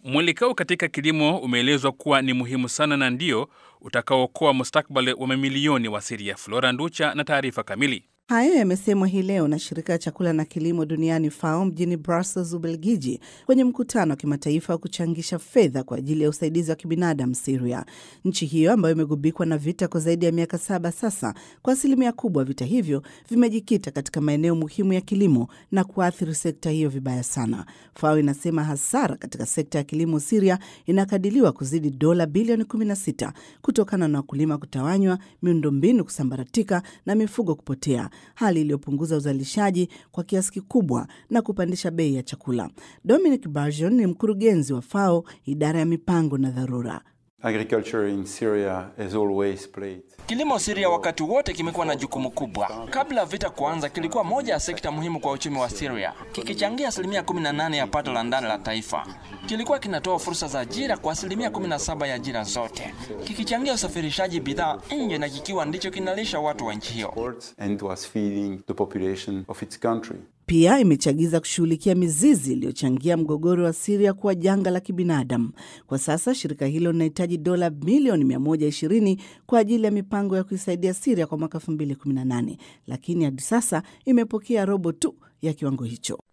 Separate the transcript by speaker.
Speaker 1: Mwelekeo katika kilimo umeelezwa kuwa ni muhimu sana na ndio utakaookoa mustakabali wa mamilioni wa Siria. Flora Nducha na taarifa kamili.
Speaker 2: Hayo yamesemwa hii leo na shirika la chakula na kilimo duniani FAO mjini Brussels, Ubelgiji, kwenye mkutano wa kimataifa wa kuchangisha fedha kwa ajili ya usaidizi wa kibinadamu Siria. Nchi hiyo ambayo imegubikwa na vita kwa zaidi ya miaka saba sasa, kwa asilimia kubwa vita hivyo vimejikita katika maeneo muhimu ya kilimo na kuathiri sekta hiyo vibaya sana. FAO inasema hasara katika sekta ya kilimo Siria inakadiliwa kuzidi dola bilioni 16 kutokana na wakulima kutawanywa, miundombinu kusambaratika na mifugo kupotea hali iliyopunguza uzalishaji kwa kiasi kikubwa na kupandisha bei ya chakula. Dominic Barjon ni mkurugenzi wa FAO idara ya mipango na dharura.
Speaker 3: Agriculture in Syria has always played.
Speaker 4: Kilimo Syria wakati wote kimekuwa na jukumu kubwa. Kabla vita kuanza, kilikuwa moja ya sekta muhimu kwa uchumi wa Syria, kikichangia asilimia 18 ya pato la ndani la taifa. Kilikuwa kinatoa fursa za ajira kwa asilimia 17 ya ajira zote, kikichangia usafirishaji bidhaa nje na kikiwa ndicho kinalisha watu wa nchi hiyo.
Speaker 3: And was feeding the population of its country.
Speaker 2: Pia imechagiza kushughulikia mizizi iliyochangia mgogoro wa Siria kuwa janga la kibinadamu. Kwa sasa shirika hilo linahitaji dola milioni 120 kwa ajili ya mipango ya kuisaidia Siria kwa mwaka 2018, lakini hadi sasa imepokea robo tu ya kiwango hicho.